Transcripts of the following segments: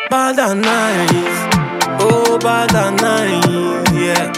Bad and nice. Oh, bad and nice. Yeah.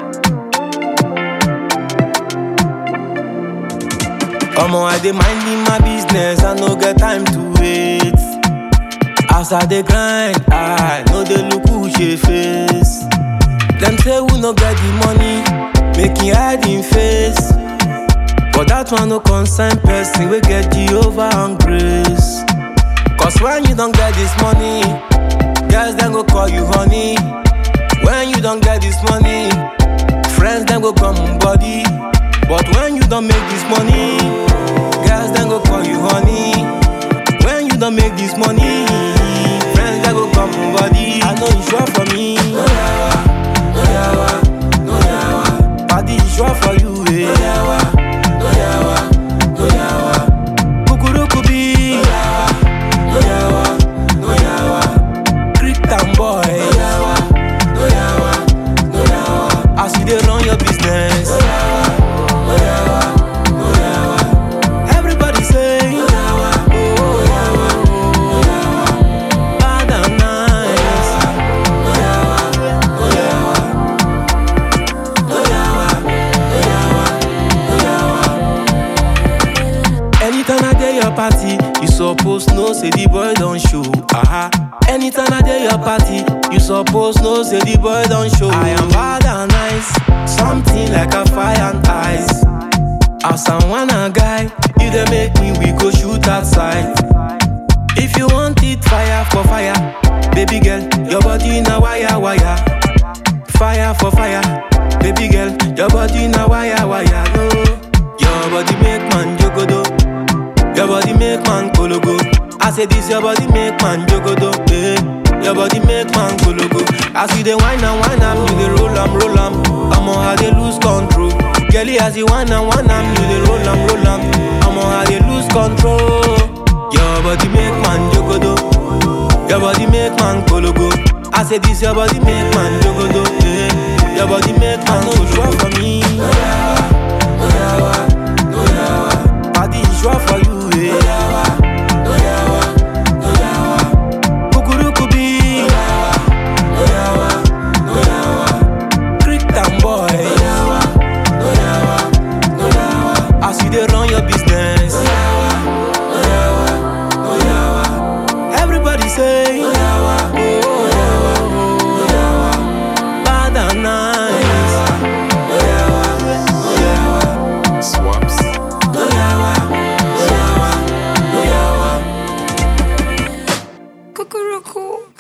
Omo, I dey minding my business, I no get time to wait. As I dey grind, I no dey look who she face. Them say we no get the money, make him hide him face. But that one no concern person, we get Jehovah and grace. Cause when you don't get this money, girls then go call you honey. When you don't get this money, friends then go come body. But when you don't make this money, girls then go call you honey. When you don't make this money, friends then go come body. I know it's sure for me. No yawa, no yawa, no yawa. Party is sure for you, eh? No yawa, no yawa, no yawa. Kukurukubi. No yawa, no yawa. Creek town boy. No yawa, no yawa, no yawa. As you dey run your business. No yawa, no yawa, no yawa. Everybody say. No yawa, oh yawa, oh yawa. Bad and nice. No yawa, no yawa. No yawa, no yawa, no yawa. Anytime I dey your party, you suppose know say the boy don show. Aha. Anytime I dey your party, you suppose know say the boy don show. I am bad and nice, something like a fire and ice. As I wanna guy, you dey make me we go shoot outside. If you want it fire for fire, baby girl, your body na wire wire. Fire for fire, baby girl, your body na wire wire. No, your body make man jogodo. Your body make man kologo. I say this your body make man jogodo. Eh. Your body make man kologo. As you dey wine and wine am, you dey roll am, roll am. Omo, I dey lose control. Girlie, as you wine and wine am, you dey roll am, roll am. Omo, I dey lose control. Your body make man jogodo. Your body make man kologo. I say this your body make man jogodo. Eh. Your body make man no sure for me. No yawa, no yawa, no yawa. Body is sure for you. Eh. No yawa, no yawa, no yawa. Kukurukubi. No yawa, no yawa, no yawa. Creek town boy. No yawa, no yawa, no yawa. As you dey run your business. No yawa, no yawa, no yawa. Everybody say. No yawa, oh yawa, oh yawa. Bad and nice. No yawa, no yawa. Swaps. No yawa, no yawa, no yawa. Cuckoo